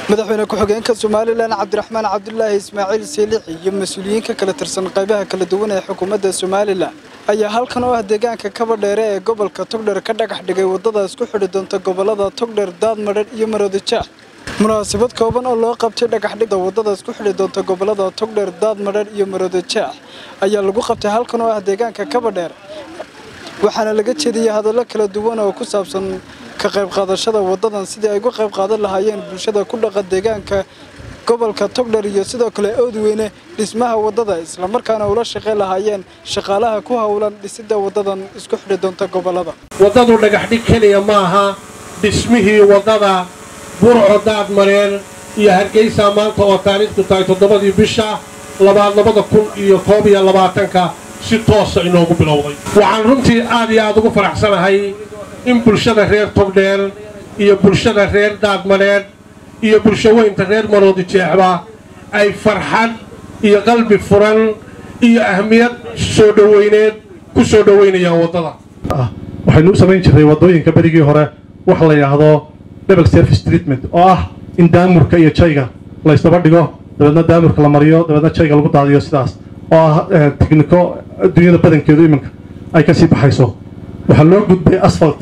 madaxweyne ku-xigeenka somalilan cabdiraxmaan cabdulaahi ismaaciil siilixi iyo mas-uuliyiin ka kala tirsan qaybaha kala duwan ee xukuumadda somalilan ayaa halkan oo ah deegaanka kabadheere ee gobolka togdher ka dhagax dhigay waddada isku xidhi doonta gobollada togdher daadmadher iyo maroodijeex munaasabad kooban oo loo qabtay dhagaxdhigda waddada isku xidhi doonta gobollada togdher daadmadher iyo maroodijeex ayaa lagu qabtay halkan oo ah deegaanka kabadheer waxaana laga jeediyey hadallo kala duwan oo ku saabsan ka qayb qaadashada waddadan sidii ay uga qayb qaadan lahaayeen bulshada ku dhaqa deegaanka gobolka togdher iyo sidoo kale oodweyne dhismaha waddada islamarkaana ula shaqayn lahaayeen shaqaalaha ku howlan dhisidda waddadan isku xidhi doonta gobollada waddadu dhagaxdhig keliya ma aha dhismihii waddada burco daadmareer iyo hargeysa maanta oo taariikhdu tahay toddobadii bisha labaad labada kun iyo koob iyo labaatanka si toosa inoogu bilowday waxaan runtii aad iyo aad ugu faraxsanahay in bulshada reer togdheer iyo bulshada reer daadmareer iyo bulshaweynta reer maroodi jeexba ay farxad iyo qalbi furan iyo ahmiyad soo dhoweyneed ku soo dhoweynayaan waddada waxaynu u samayn jirray waddooyinka berigii hore waxa la yidhaahdo double service treatment oo ah in daamurka iyo jayga la ysdaba dhigo dabeedna daamurka la mariyo dabeedna jayga lagu daadiyo sidaas oo ah tigniko adduunyada badankeedu iminka ay ka sii baxayso waxaa loo gudbay asfalt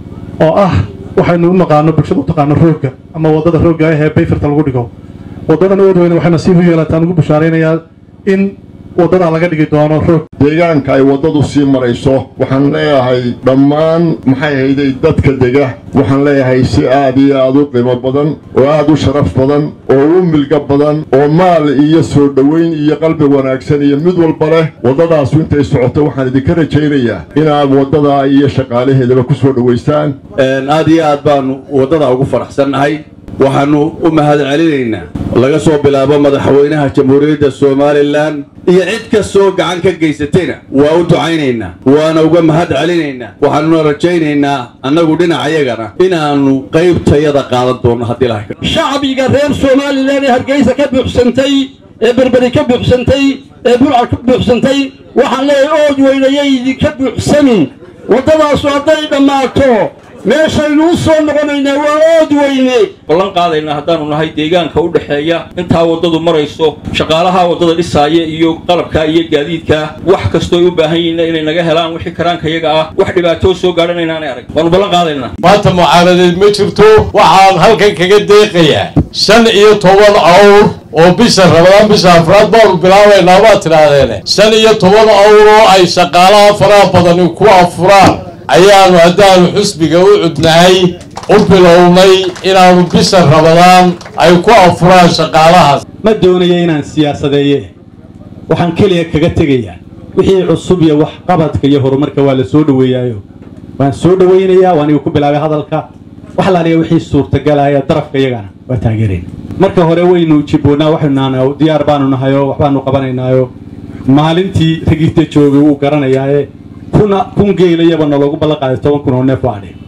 oo ah waxaynu u naqaano bulshada u taqaano roogga ama waddada roogga ah ee bayfarta lagu dhigo waddadan oodweyne waxay nasiib u yeelataan ugu bushaaraynayaa in waddadaa laga dhigi doono roog deegaanka ay waddadu sii marayso waxaan leeyahay dhammaan maxay hayday dadka dega waxaan leeyahay si aad iyo aad u qiimo badan oo aad u sharaf badan oo u milga badan oo maal iyo soo dhoweyn iyo qalbi wanaagsan iyo mid walba leh waddadaasu intay socoto waxaan idinka rajaynayaa inaad waddadaa iyo shaqaalaheedaba ku soo dhowaysaan aad iyo aad baannu waddada ugu faraxsannahay waxaannu u mahad celinaynaa laga soo bilaabo madaxweynaha jamhuuriyadda somalilan iyo cid kastoo gacan ka geysatayna waa u ducaynaynaa waana uga mahad celinaynaa waxaanuna rajaynaynaa annagu dhinacayagana inaannu qaybtayada qaadan doonno haddii lahay shacbiga reer somalilan ee hargeysa ka buuxsantay ee berberi ka buuxsantay ee burca ka buuxsantay waxaan leeyahay ood weynayay idinka buuxsamin waddadaasu hadday dhammaato meeshaynu u soo noqonaynaa waa ood weyne ballan qaadaynaa haddaannu nahay deegaanka u dhexeeya intaa waddadu marayso shaqaalaha waddada dhisaaya iyo qalabka iyo gaadiidka wax kastooy u baahan yihiin inay naga helaan wixii karaankayaga ah wax dhibaatoo soo gaadhan inaanay arag waannu ballan qaadaynaa maanta mucaaradeed ma jirto waxaan halkan kaga deeqayaa shan iyo toban awr oo bisha rabadaan bisha afraad baanu bilaabaynaa baad tidhaahdeene shan iyo toban awr oo ay shaqaalaha faraha badani ku afuraan ayaannu haddaannu xusbiga u cudnahay u bilownay inaannu bisha rabadaan ay ku afuraan shaqaalahaas ma doonaya inaan siyaasadeeye waxaan keliya kaga tegayaa wixii cusub iyo waxqabadka iyo horumarka waa la soo dhoweeyaayo waan soo dhowaynayaa waa aniga ku bilaabay hadalka wax laaliya wixii suurtagalaya darafka iyagana waa taageerayna marka hore waynu jiboonnaa waxaynu nahnaa diyaar baanu nahayoo waxbaanu qabanaynaayo maalintii ragita joogay wuu garanayaaye kuna kun geelayaba naloogu ballan qaaday toban kun oo neef waa adhi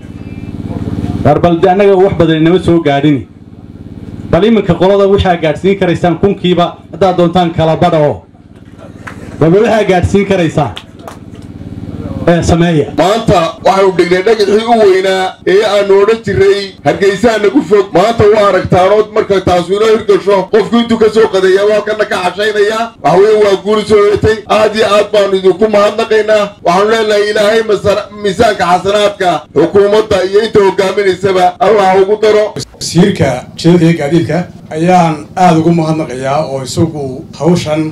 waar bal de annaga wax badan inama soo gaadhini bal iminka qolada waxaa gaadhsiin karaysaan kunkiiba haddaad doontaan kala badha oo balba waxaa gaadhsiin karaysaan ee sameeya maanta waxaanu dhignay dhagaxii u weynaa ee aanu odhan jirray hargeysaa nagu fog maanta u aragtaanood marka taasu inoo hirgasho qofku intuu ka soo qadeeya waa kana ka xashaynaya waxweye waa guuli soo heetay aad iyo aad baanu idinku mahadnaqaynaa waxaanu leenahay ilaahay miisaanka xasanaadka xukuumadda iyo inta hogaaminaysaba allah ugu daro wasiirka jidada iyo gaadiidka ayaan aad ugu mahadnaqayaa oo isagu hawshan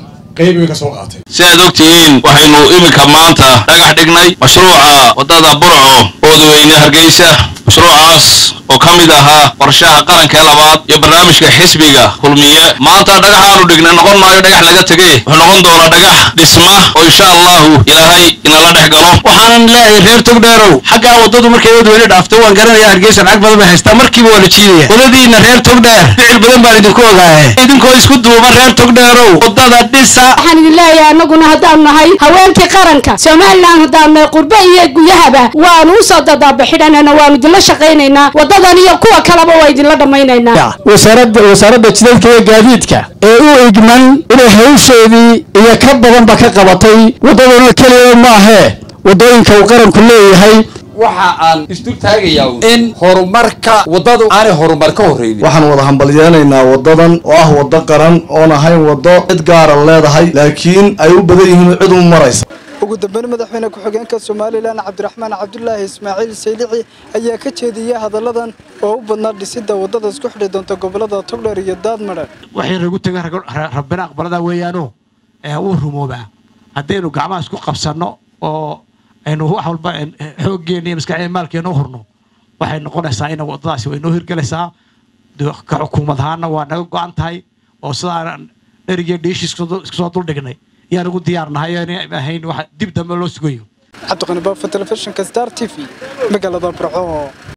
si aad og tihiin waxaynu iminka maanta dhagax dhignay mashruuca waddada burco oodweyne hargeysa mashruucaas oo ka mid ahaa qorshaha qaranka ee labaad iyo barnaamijka xisbiga kulmiye maanta dhagaxaanu dhignay noqon maayo dhagax laga tegey wuxuu noqon doonaa dhagax dhisma oo insha allahu ilaahay inala dhex galo waxaanan leeyahay reer togdheerow xaggaa waddadu markay oodweyne dhaafto waan garanayaa hargeysa lacag badan bay haystaa markiiba waa la jiidaya wadadiinna reer togdheer ficil badan baan idinku ogaaye idinkoo isku duuban reer togdheerow waddada dhisa waxaan idin leeyahay annaguna haddaanu nahay haweenkii qaranka somalilan haddaanu nahay qurbe iyo guyahaba waanu usoo dadaabaxidhanana waanu idinla shaqaynaynaa waddadan iyo kuwa kaleba waa idinla dhammaynaynaa wasaaradda wasaaradda jidadka iyo gaadiidka ee u igman inay hawsheedii iyo ka badanba ka qabatay waddaduna keliya maahee waddooyinka uu qaranku leeyahay waxa aan isdul taagayaa in horumarka waddadu aanay horumar ka horreynin waxaan wada hambalyeenaynaa waddadan oo ah waddo qaran oon ahayn waddo cid gaara leedahay laakiin ay u badan yihiin cid u maraysa ugu dambeyn madaxweyne ku-xigeenka somalilan cabdiraxmaan cabdulaahi ismaaciil saylici ayaa ka jeediyey hadalladan oo u badnaa dhisidda waddada isku xidhi doonta gobollada togdheer iyo daadmadhe waxay nagu taga rabbina aqbalada weeyaano ee uu rumoobaa haddaynu gacmaha isku qabsanno oo aynu wax walba xooggeena iyo maskaxdeena maalkeena u hurno waxay noqonaysaa in waddadaasi way noo hirgelaysaa ka xukuumad ahaana waa naga go-an tahay oo sidaan dherigiyo dhiishi isku soo duldhignay yaan ugu diyaarnahay ahayn wax dib dambe loo sugayo cabdiqani baafo telefishinka star t v magaalada burco